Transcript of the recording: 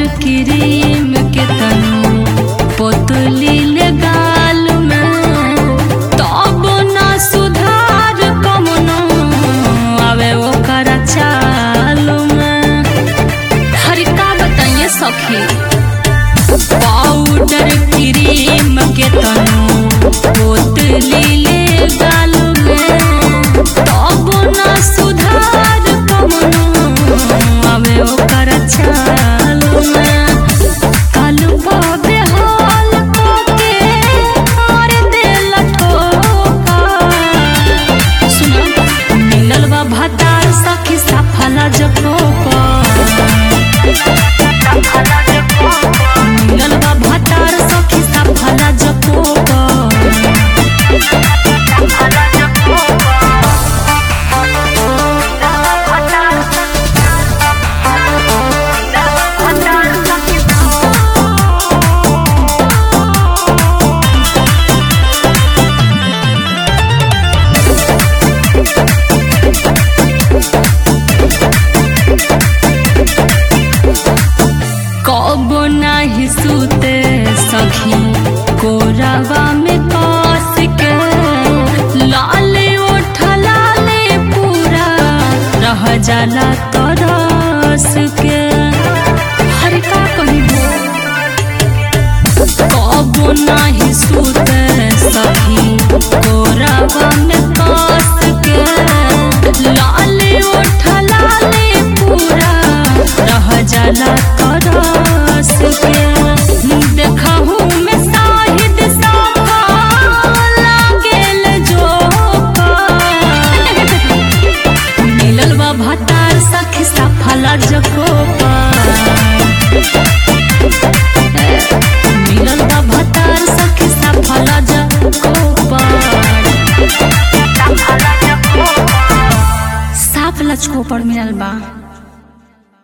cream के तनु पोतली ले गाल में तब ना सुधार कमनो आवे ओकर चाल में हर का बताइए सखी पाउडर क्रीम के तनु पोतली ले गाल में तब ना सुधार कमनो आवे ओकर चाल में कालू बाबे हाल के और दिल ठोका सुना मिलल बा भतार सखी सफला जकोपा मिलल बा भतार सखी सफला जकोपा कब नाही सुते सखी कोरावा में कस के लाले ओठ लाले पूरा रह जाला तरस के हर का कहिबो कब नाही सुते सखी कोरावा में कस के लाले ओठ लाले पूरा रह जाला तरस के देखहु में साहिद साफा लागेल जोका मिलल बा भतार सखी सफला जकोपा मिलल बा भतार सखी सफला जकोपा साफ लचको पर मिलल बा